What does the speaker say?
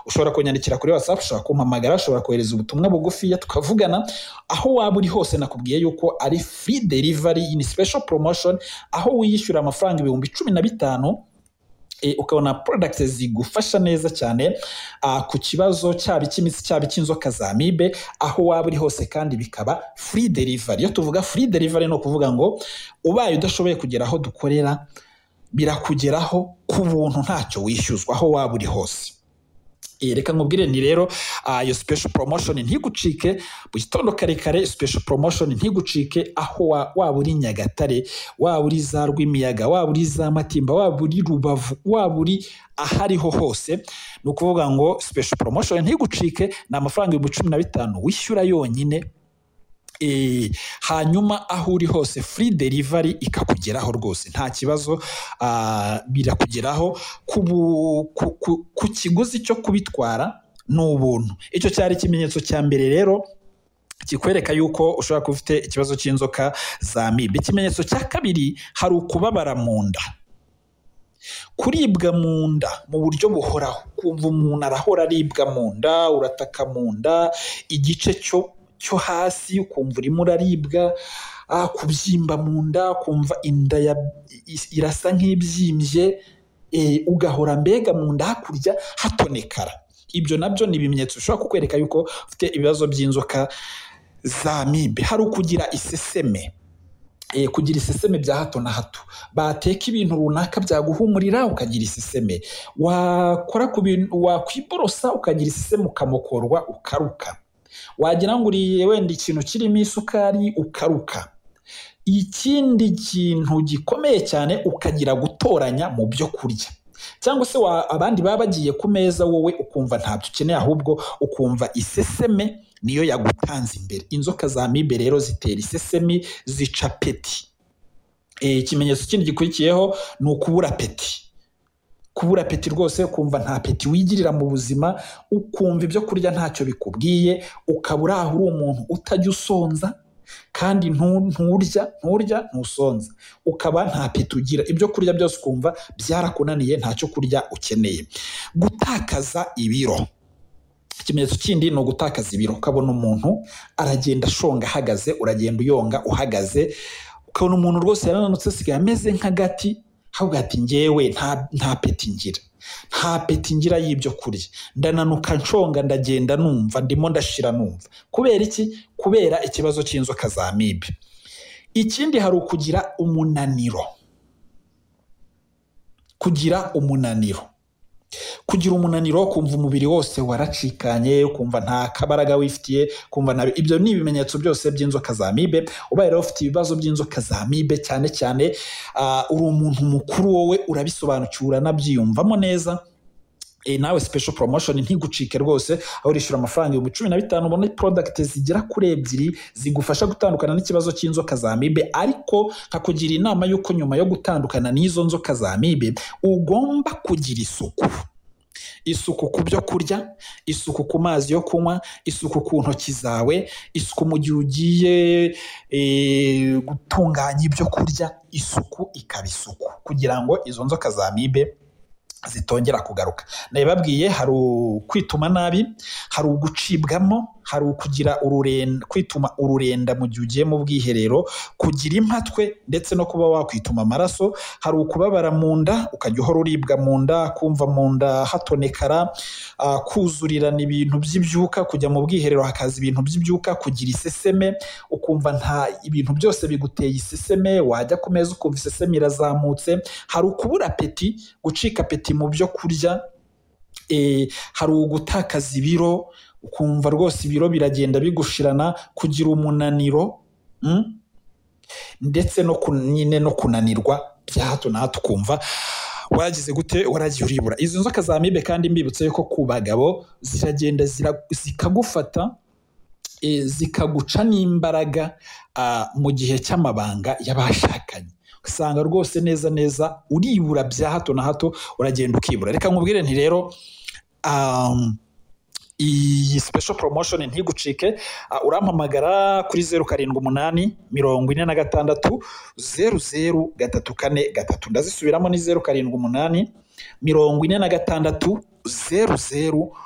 ushobora kunyandikira kuri WhatsApp ushobora kumpamagara ushobora kohereza ubutumwa bugufiya tukavugana aho waba uri hose nakubwiye yuko ari free delivery in special promotion aho wiyishyura amafaranga ibihumbi cumi na bitanu e, ukabona products zigufasha neza cyane ah, ku kibazo cyaba icy'imitsi cyaba icy'inzoka za mibe aho waba uri hose kandi bikaba free delivery iyo tuvuga free delivery ni ukuvuga ngo ubaye udashoboye kugera aho dukorera birakugeraho ku buntu ntacyo wishyuzwa aho waba uri hose Eh, reka nkubwire ni rero ah, iyo special promotion ntigucike mu gitondo kare kare special promotion ntigucike aho wa- waba uri nyagatare waba uri za rwimiyaga waba uri za matimba waba uri rubavu waba uri ahariho hose ni ukuvuga ngo special promotion ntigucike ni amafaranga ibihumbi cumi na bitanu wishyura yonyine Eh, hanyuma aho uri hose free delivery ikakugeraho rwose nta kibazo ah, birakugeraho ku bu- ku- ku- ku kiguzi cyo kubitwara ni ubuntu icyo cyari ikimenyetso cya mbere rero kikwereka yuko ushobora kuba ufite ikibazo cy'inzoka za mibe ikimenyetso cya kabiri hari ukubabara mu nda kuribwa mu nda mu buryo buhoraho kumva umuntu arahora aribwa mu nda urataka mu nda igice cyo cyo hasi ukumva urimo uraribwa ah, kubyimba mu nda kumva inda ya, i- irasa nk'ibyimbye eh, ugahora mbega mu nda hakurya hatonekara ibyo nabyo ni ibimenyetso bishobora kukwereka yuko ufite ibibazo by'inzoka za mibe hari ukugira iseseme eh, kugira iseseme bya hato na hato bateka ibintu runaka byaguhumurira ukagira iseseme wakora ku bintu wakwiborosa ukagira iseseme ukamokorwa ukaruka wagira ngo uriye wenda ikintu kirimo isukari ukaruka ikindi kintu gikomeye cyane ukagira gutoranya mu byo kurya cyangwa se wa, abandi baba bagiye ku meza wowe ukumva ntabyo ukeneye ahubwo ukumva iseseme niyo yagutanze imbere inzoka za mibe rero zitera isesemi zica peti Eh, ikimenyetso kindi gikurikiyeho ni ukubura peti kubura peti rwose ukumva nta peti wigirira mu buzima ukumva ibyo kurya ntacyo bikubwiye ukaba uri aho uri umuntu utajya usonza kandi ntu- nturya nturya ntusonza ukaba nta peti ugira ibyo kurya byose ukumva byarakunaniye ntacyo kurya ukeneye gutakaza ibiro ikimenyetso kindi ni ugutakaza ibiro ukabona umuntu aragenda ashonga ahagaze uragenda uyonga uhagaze ukabona umuntu rwose yarananutse asigaye ameze nk'agati ahubwo ati ngewe nta, nta peti ngira nta peti ngira y'ibyo kurya ndananuka nshonga ndagenda numva ndimo ndashira numva kubera iki kubera ikibazo cy'inzoka za mibe ikindi hari ukugira umunaniro kugira umunaniro kugira umunaniro kumva umubiri wose waracikanye kumva nta kabaraga wifitiye kumva nabi ibyo ni ibimenyetso byose by'inzoka za mibe ubaye rero ufite ibibazo by'inzoka za mibe cyane cyane ah, uri umuntu mukuru wowe urabisobanukiwe uranabyiyumvamo neza E, nawe special promotion ntigucike rwose aho urishyura amafaranga ibihumbi cumi na bitanu ubona product zigera kuri ebyiri zigufasha gutandukana n'ikibazo cy'inzoka za mibe ariko nkakugira inama y'uko nyuma yo gutandukana n'izo nzoka za mibe ugomba kugira isuku isuku ku byo kurya isuku ku mazi yo kunywa isuku ku ntoki zawe isuku mu gihe ugiye e, gutunganya ibyo kurya isuku ikaba isuku kugira ngo izo nzoka za mibe zitongera kugaruka nabibabwiye hari ukwituma nabi hari ugucibwamo hari ukugira ururenda kwituma ururenda mu gihe ugiye mu bwiherero kugira impatwe ndetse no kuba wakwituma amaraso hari ukubabara mu nda ukajya uhora uribwa mu nda kumva mu nda hatonekara ah, kuzurirana ibintu by'ibyuka kujya mu bwiherero hakaza ibintu by'ibyuka kugira iseseme ukumva nta ibintu byose biguteye iseseme wajya ku meza ukumva iseseme irazamutse hari ukubura peti gucika apeti mu byo kurya eh, hari ugutakaza ibiro ukumva rwose ibiro biragenda bigushirana kugira umunaniro mm? ndetse no kun- nyine no kunanirwa bya hato na hato ukumva waragize gute waragiye uribura izo nzoka za mibe kandi mbibutse yuko ku bagabo ziragenda zira- zikagufata eh, zikaguca n'imbaraga ah, mu gihe cy'amabanga y'abashakanye ugasanga rwose neza neza uribura bya hato na hato uragenda ukibura reka nkubwire nti rero um, iyi special promotion ntigucike uh, urampamagara kuri zeru karindwi umunani mirongo ine na gatandatu zeru zeru gatatu kane gatatu ndazisubiramo ni zeru karindwi umunani mirongo ine na gatandatu zeru zeru